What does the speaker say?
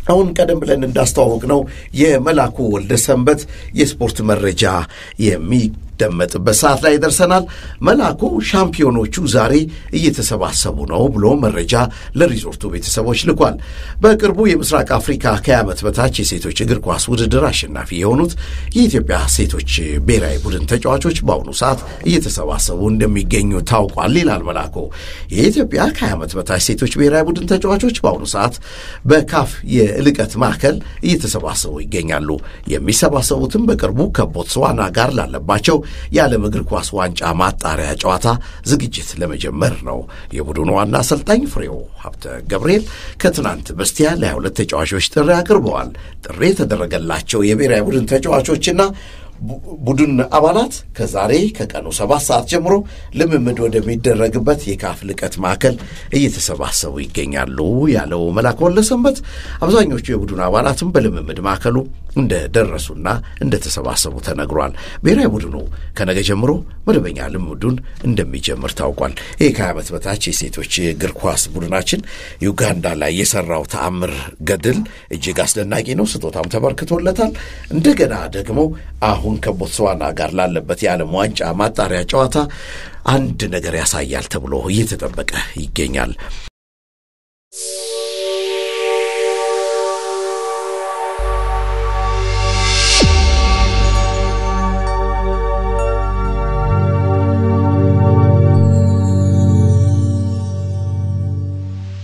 አሁን ቀደም ብለን እንዳስተዋወቅ ነው የመላኩ ወልደ ሰንበት የስፖርት መረጃ የሚደመጥበት ሰዓት ላይ ደርሰናል። መላኩ ሻምፒዮኖቹ ዛሬ እየተሰባሰቡ ነው ብሎ መረጃ ለሪዞርቱ ቤተሰቦች ልኳል። በቅርቡ የምስራቅ አፍሪካ ከዓመት በታች የሴቶች እግር ኳስ ውድድር አሸናፊ የሆኑት የኢትዮጵያ ሴቶች ብሔራዊ ቡድን ተጫዋቾች በአሁኑ ሰዓት እየተሰባሰቡ እንደሚገኙ ታውቋል ይላል መላኩ። የኢትዮጵያ ከዓመት በታች ሴቶች ብሔራዊ ቡድን ተጫዋቾች በአሁኑ ሰዓት በካፍ የልቀት ማዕከል እየተሰባሰቡ ይገኛሉ። የሚሰባሰቡትም በቅርቡ ከቦትስዋና ጋር ላለባቸው የዓለም እግር ኳስ ዋንጫ ማጣሪያ ጨዋታ ዝግጅት ለመጀመር ነው። የቡድኑ ዋና አሰልጣኝ ፍሬው ሀብተ ገብርኤል ከትናንት በስቲያ ለ22 ተጫዋቾች ጥሪ አቅርበዋል። ጥሪ የተደረገላቸው የብሔራዊ ቡድን ተጫዋቾችና ቡድን አባላት ከዛሬ ከቀኑ ሰባት ሰዓት ጀምሮ ልምምድ ወደሚደረግበት የካፍ ልቀት ማዕከል እየተሰባሰቡ ይገኛሉ ያለው መላኩ ወልደሰንበት አብዛኞቹ የቡድን አባላትም በልምምድ ማዕከሉ እንደደረሱና እንደተሰባሰቡ ተነግሯል። ብሔራዊ ቡድኑ ከነገ ጀምሮ መደበኛ ልምምዱን እንደሚጀምር ታውቋል። ይህ ከዓመት በታች የሴቶች እግር ኳስ ቡድናችን ዩጋንዳ ላይ የሰራው ተአምር ገድል እጅግ አስደናቂ ነው። ስጦታም ተበርክቶለታል። እንደገና ደግሞ አሁን ከቦትስዋና ጋር ላለበት የዓለም ዋንጫ ማጣሪያ ጨዋታ አንድ ነገር ያሳያል ተብሎ እየተጠበቀ ይገኛል።